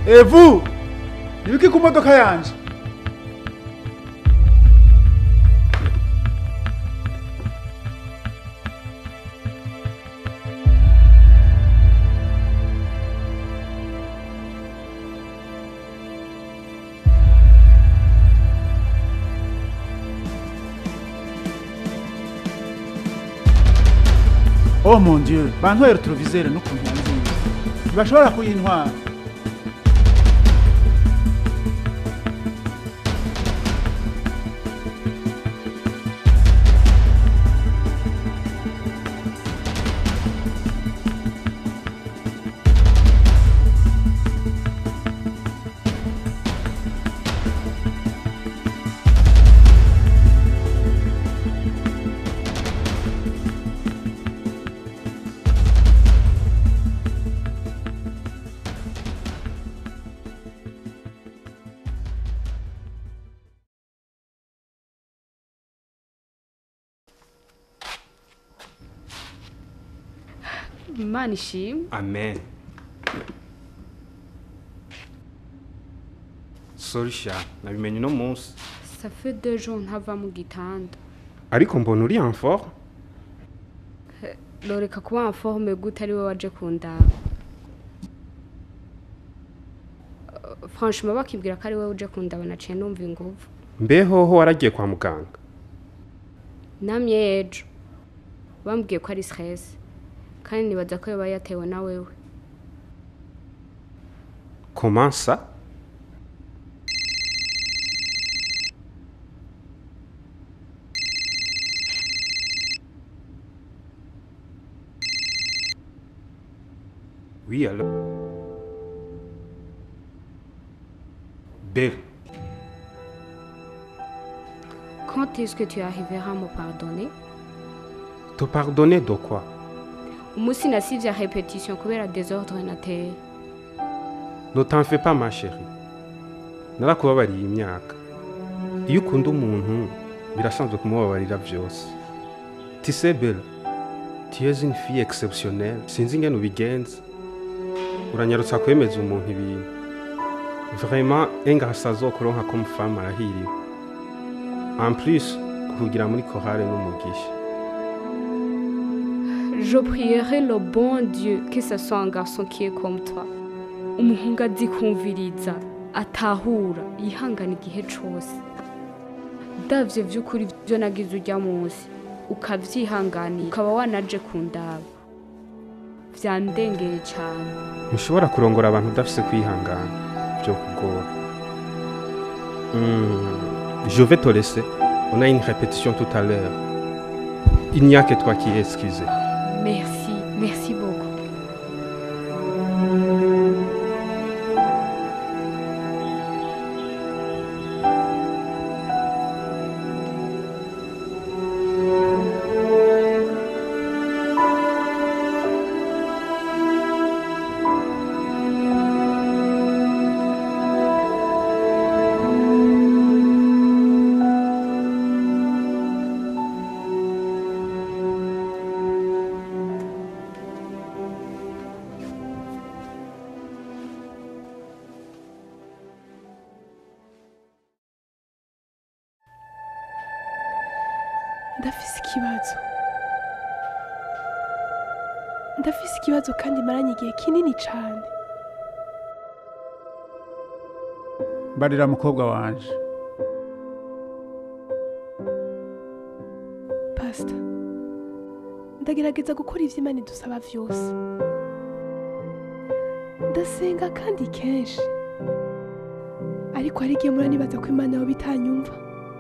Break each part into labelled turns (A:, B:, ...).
A: evu ibiki ku modoka yanje oh mon dieu bantwaye retrovisere n'ukuntu yanze ntibashobora kuyintwara
B: imana ishimwe
C: amen sorry sha nabimenye uno munsi
B: ça fait deux jours ntava mu gitanda
C: ariko mbona uri en forme
B: loreka kuba informe gute ari we waje kundaba Uh, franchement bakibwira ko ari we uje kundaba naciye numva inguvu
C: mbehoho waragiye kwa muganga
B: namye ejo bambwiye ko ari stress kandi nibaza ko yoba yatewe na wewe
C: comment ça Oui, alors. Belle,
B: quand est-ce que tu arriveras à me pardonner
C: te pardonner de quoi
B: umunsi nasivye repetition kubera desordre nateye
C: Ne t'en fais pas ma chérie. Narakubabariye imyaka. Iyo ukunda umuntu birasanzwe kumubabarira byose. Tu sais Belle, tu es une fille exceptionnelle. Sinzi ingene ubigenza. Uranyarutsa kwemeza umuntu ibintu. Vraiment, engasa azokuronka comme femme arahiriwe. En plus, kugira muri chorale n'umugisha.
B: Je prierai le bon Dieu que ce soit un garçon qui est comme toi. Umuhungu azi kumviriza, atahura, yihangana igihe cose. Davye vy'ukuri vyo nagize urya munsi, ukavyihanganira, ukaba wanaje kundaba. Vyandengeye cane.
C: ntushobora kurongora abantu udafise kwihangana byo kugora Hmm, je vais te laisser on a une répétition tout à l'heure il n'y a que toi qui es excusé
B: Merci, merci beaucoup.
D: ndafise ikibazo ndafise ikibazo kandi maranye igihe kinini cyane
A: mbarira mukobwa wanje
D: pasita ndagerageza gukora ibyo imana idusaba byose ndasenga kandi kenshi ariko hari igihe mura nibaza ko imana yoba itanyumva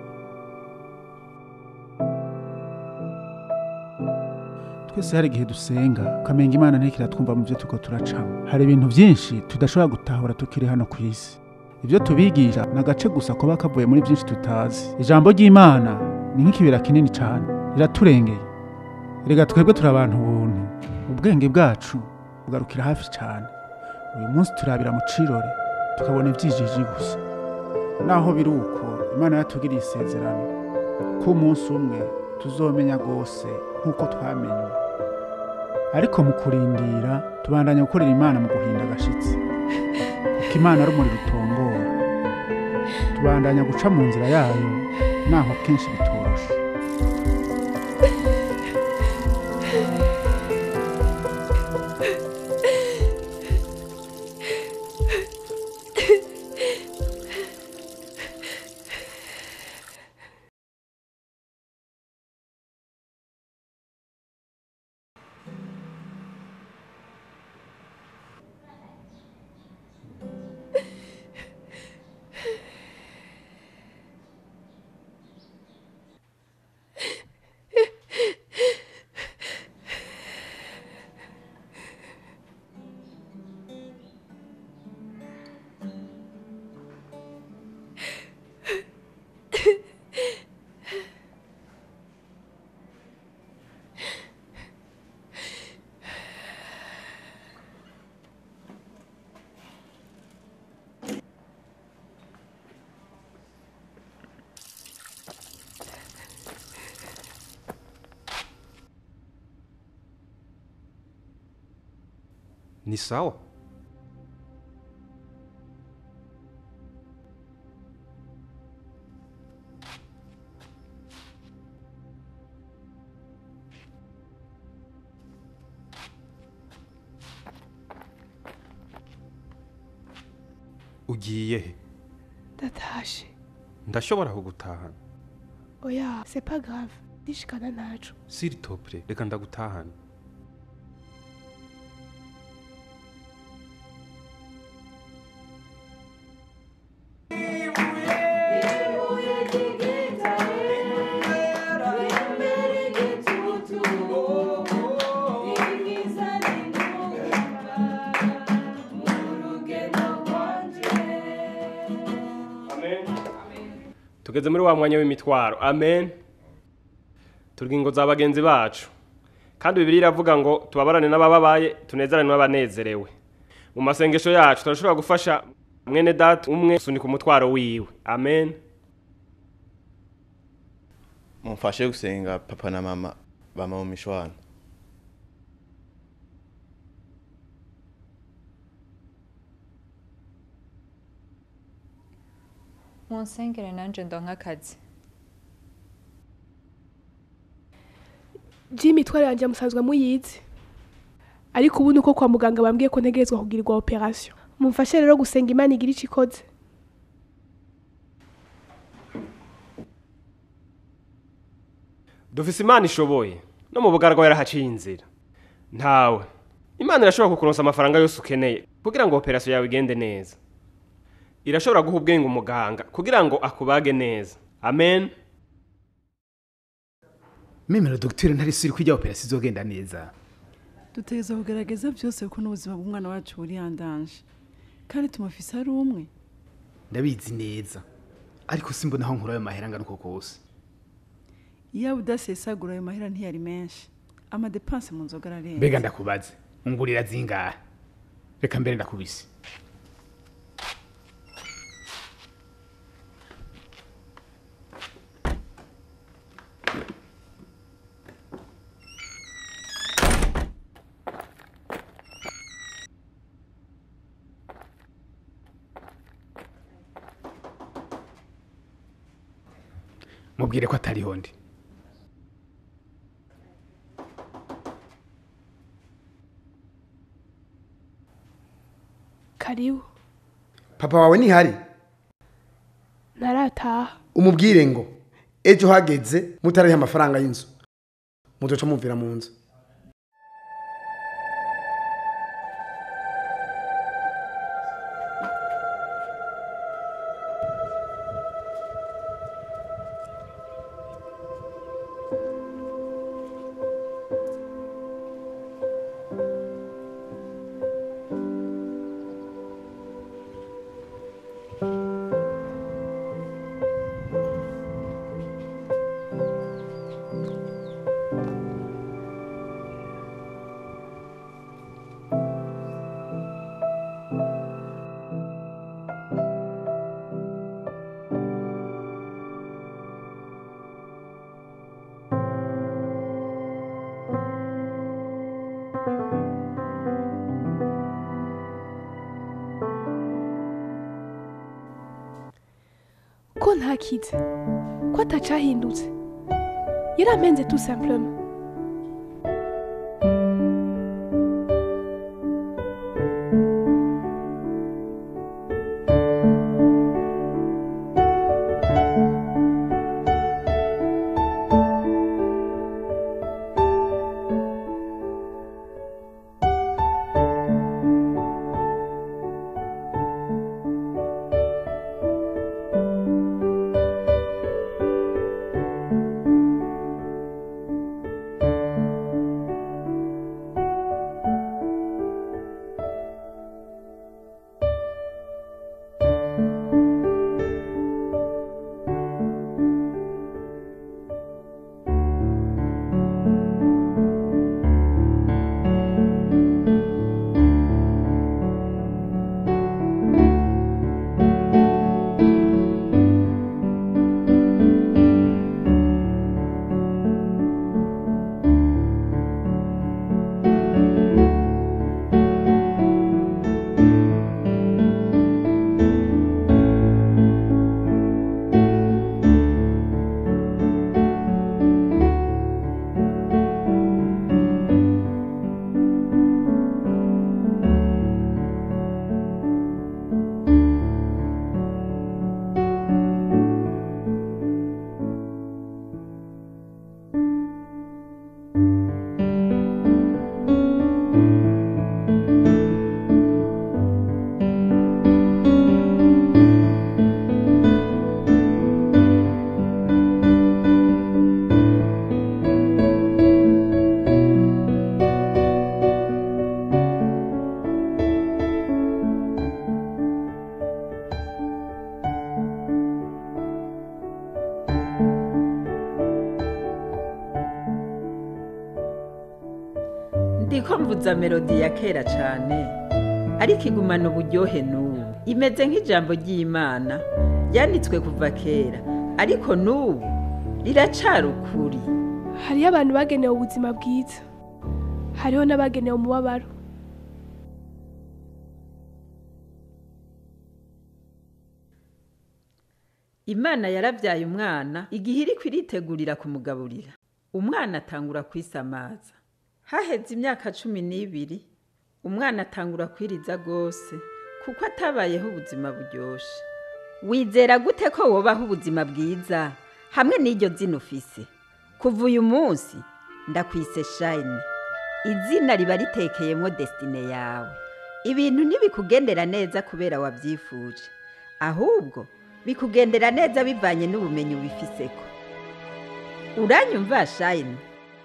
A: twese hari igihe dusenga ukamenga imana ntikiratwumva mu byo turiko turacamo hari ibintu byinshi tudashobora gutahura tukiri hano ku isi ibyo tubigisha ni agace gusa kuba kavuye muri byinshi tutazi ijambo ry'imana ni nk'ikibera kinini cyane riraturengeye rega twebwe turi abantu buntu ubwenge bwacu bugarukira hafi cyane uyu munsi turabira mu cirore tukabona ibyijiji gusa naho biri uko imana yatugiriye isezerano ko umunsi umwe tuzomenya rwose nk'uko twamenye ariko mu kurindira tubandanya gukorera imana mu guhinda agashitsi kuko ko imana ari umuriro utongora tubandanya guca mu nzira yayo naho akenshi bitoroshe
C: ni sawa ugiye he
D: ndatashe
C: ndashobora kugutahana
D: oya c'est pas grave ndishikana ntaco
C: s'il te plaît reka ndagutahana
E: tugeze muri wa mwanya w'imitwaro amen turya ingo za bagenzi bacu kandi bibiri iravuga ngo tubabarane n'abababaye tunezerane n'abanezerewe mu masengesho yacu turashobora gufasha mwene data umwe gusunika umutwaro wiwe amen
F: mumfashe gusenga papa na mama bama mu mishwana
G: munsengere nanje ndonka akazi
D: ji imitwaro yanjye musanzwe muyizi ariko ubu ni uko kwa muganga bambwiye ko ntegerezwa kugirirwa operasiyo mumfashe rero gusenga imana igira icyo ikoze
E: dufise imana ishoboye no mu bugaragwa yarahaciye inzira ntawe imana irashobora kukuronsa amafaranga yose ukeneye kugira ngo operasiyo yawe igende neza irashobora guha ubwenge umuganga kugira ngo akubage neza amen
H: memera dogiteri ntari siri ko ijya operasiyo izogenda neza
I: dutegereza kugerageza byose kuko n'ubuzima bw'umwana wacu buriyandanje kandi tumufise ari umwe
H: ndabizi neza ariko simbona aho nkura ayo mahera angana uko kose
I: iyo udasesagura ayo mahera ntiyari menshi amadepanse mu nzoga ararenze
H: mbega ndakubaze ungurira zingahe reka mbere ndakubise mubwire ko atariho ndi
D: karibu
J: papa wawe ntihari
D: ntarataha
J: umubwire ngo ejo hageze mutariho amafaranga y'inzu muzoca mumvira mu nzu
D: ntakize ko atacahindutse yarampenze tout simplement
K: ndiko mvuza melodi ya kera cyane ariko igumana uburyohe n'ubu imeze nk'ijambo ry'imana ryanditswe kuva kera ariko n'ubu riracara ukuri
D: hariho abantu bagenewe ubuzima bwiza hariho n'abagenewe umubabaro
K: imana yarabyaye umwana igihe iri iritegurira kumugaburira umwana atangura kwisamaza haheze imyaka cumi n'ibiri umwana atangura kwiriza rwose kuko atabayeho ubuzima buryoshye wizera gute ko wobaho ubuzima bwiza hamwe n'iryo zina ufise kuva uyu munsi ndakwise shayini izina riba ritekeyemo desitine yawe ibintu ntibikugendera neza kubera wabyifuje ahubwo bikugendera neza bivanye n'ubumenyi ubifiseko uranyumva shayini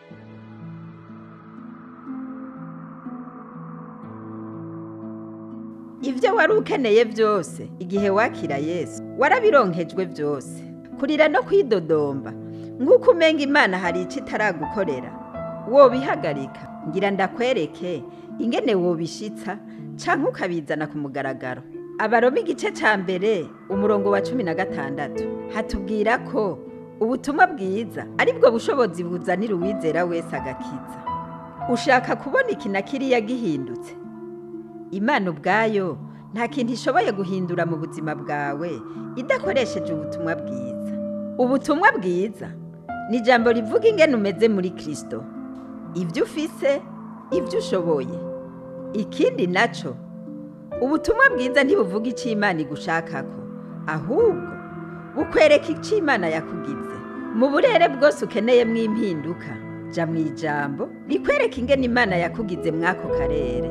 K: ibyo wari ukeneye byose igihe wakira yesu warabironkejwe byose kurira no kwidodomba nk'uko umenga imana hari icyo itaragukorera wobihagarika ngira ndakwereke ingene wobishitsa cyangwa ukabizana ku mugaragaro abaroma igice cya mbere umurongo wa cumi na gatandatu hatubwira ko ubutumwa bwiza aribwo bushobozi buzanira uwizera wese agakiza ushaka kubona iki na kiriya gihindutse imana ubwayo nta kintu ishoboye guhindura mu buzima bwawe idakoresheje ubutumwa bwiza ubutumwa bwiza ni ijambo rivuga ingene umeze muri kirisito ibyo ufise ibyo ushoboye ikindi nacyo ubutumwa bwiza ntibuvuga icyo imana igushakako ahubwo bukwereka icyo imana yakugize mu burere bwose ukeneyemo impinduka jya mu ijambo rikwereka ingene imana yakugize mw'ako karere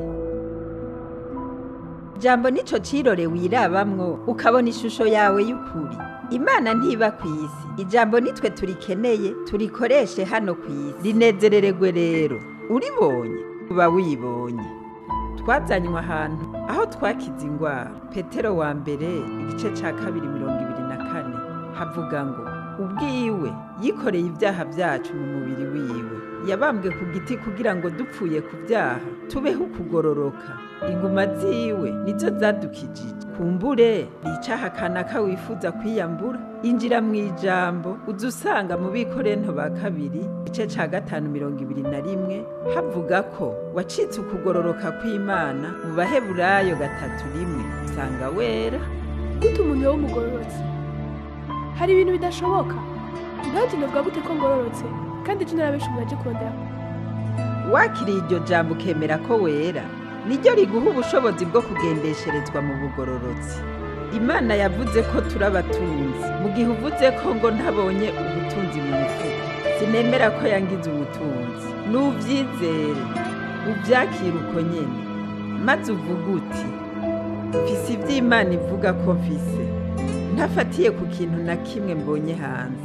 K: ijambo nicyo cirore wirabamwo ukabona ishusho yawe y'ukuri imana ntiba ku isi ijambo nitwe turikeneye turikoreshe hano ku isi rinezerererwe rero uribonye uba wibonye twazanywe ahantu aho twakize indwara petero wa mbere igice cya kabiri mirongo ibiri na kane havuga ngo ubwiwe yikoreye ibyaha byacu mu mubiri wiwe yabambwe ku giti kugira ngo dupfuye ku byaha tubeho ukugororoka inguma ziwe nizo zadukijije kumbure ricaha kanaka wifuza kwiyambura injira mu ijambo uza usanga mu bikorento ba kabiri igice cya gatanu mirongo ibiri na rimwe havuga ko wacitse ukugororoka kw'imana mu baheburayo gatatu rimwe usanga wera
D: gute umuntu yoba umugororotsi hari ibintu bidashoboka nanjye navuga gute ko ngororotse kandi ejo narabenshi umuntu aje kurondera
K: wakiriye iryo jambo ukemera ko wera niryo riguha ubushobozi bwo kugendesherezwa mu bugororotsi imana yavuze ko turi abatunzi mu gihe uvuze ko ngo ntabonye ubutunzi mu mufuka sinemera ko yangize ubutunzi nubyizere ubyakire uko nyine maze uvuga uti mfise iby'imana ivuga ko mfise ntafatiye ku kintu na kimwe mbonye hanze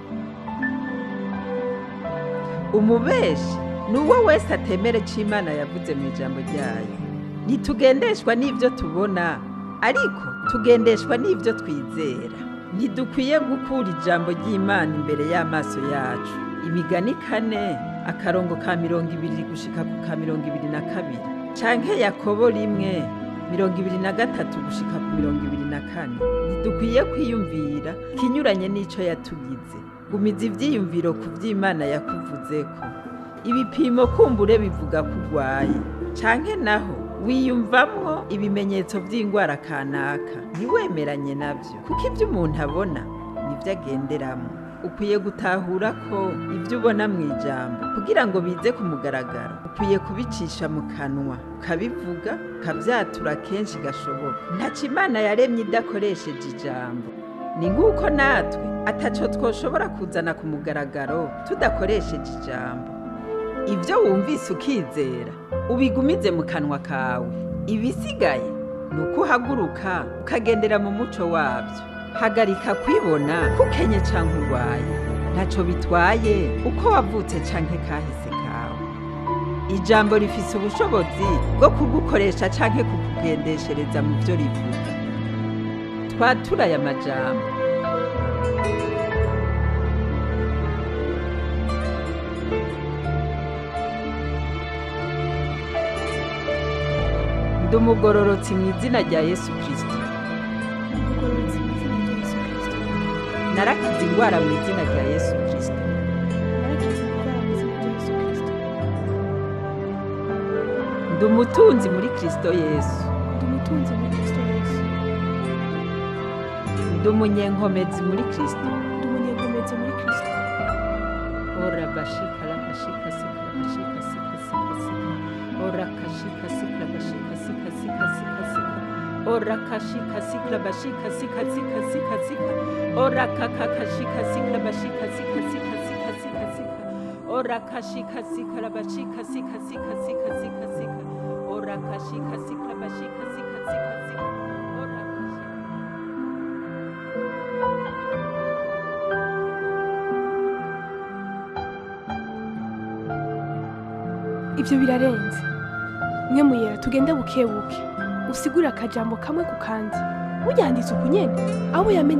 K: umubeshi ni uwo wese atemere icyo imana yavuze mu ijambo ryayo ntitugendeshwa n'ibyo tubona ariko tugendeshwa n'ibyo twizera ntidukwiye gukura ijambo ry'imana imbere y'amaso yacu imigani kane akarongo ka mirongo ibiri gushika ku ka mirongo ibiri na kabiri canke yakobo rimwe mirongo ibiri na gatatu gushika ku mirongo ibiri na kane ntidukwiye kwiyumvira kinyuranye n'ico yatugize gumiza ivyiyumviro ku vy'imana yakuvuzeko ibipimo kumbure bivuga ko urwaye canke naho wiyumvamwo ibimenyetso vy'ingwara kanaka ntiwemeranye navyo kuko ibyo umuntu abona nivyo agenderamo ukwiye gutahura ko ibyo ubona mu ijambo kugira ngo bize ku mugaragaro ukwiye kubicisha mu kanwa ukabivuga ukabyatura kenshi gashoboka ntaco imana yaremye idakoresheje ijambo ni nk'uko natwe ataco twoshobora kuzana ku mugaragaro tudakoresheje ijambo ibyo wumvise ukizera ubigumize mu kanwa kawe ibisigaye ni uko uhaguruka ukagendera mu muco wabyo hagarika kwibona kukenye cyangwa urwaye ntacyo bitwaye uko wavutse cyangwa kahise kawe ijambo rifise ubushobozi bwo kugukoresha cyangwa kukugendeshereza mu byo rivuga twatura aya majambo ndi umugororotsi mu izina rya yesu kirisito
D: umugororotsi mu izina rya yesu kirisito
K: narakize indwara mu izina rya yesu kirisito
D: narakize indwara mu izina rya yesu kirisito
K: ndi umutunzi muri kirisito yesu
D: ndi umutunzi muri kirisito yesu
K: ndi umunyenkomezi muri kirisito
D: ndi umunyenkomezi muri kirisito
K: ora bashika la bashika sika la bashika sika sika sika ora kashika sika la bashika sika sika sika sika ora kashika sika la bashika sika sika sika sika ora kaka kashika sika la bashika sika sika sika sika sika ora kashika sika la bashika sika sika sika sika sika ora kashika sika la bashika sika sika sika ora kashika
D: ibyo birarenze mwe muyera tugende buke buke usigure akajambo kamwe ku kandi mujyanditse uku nyene abo yamenye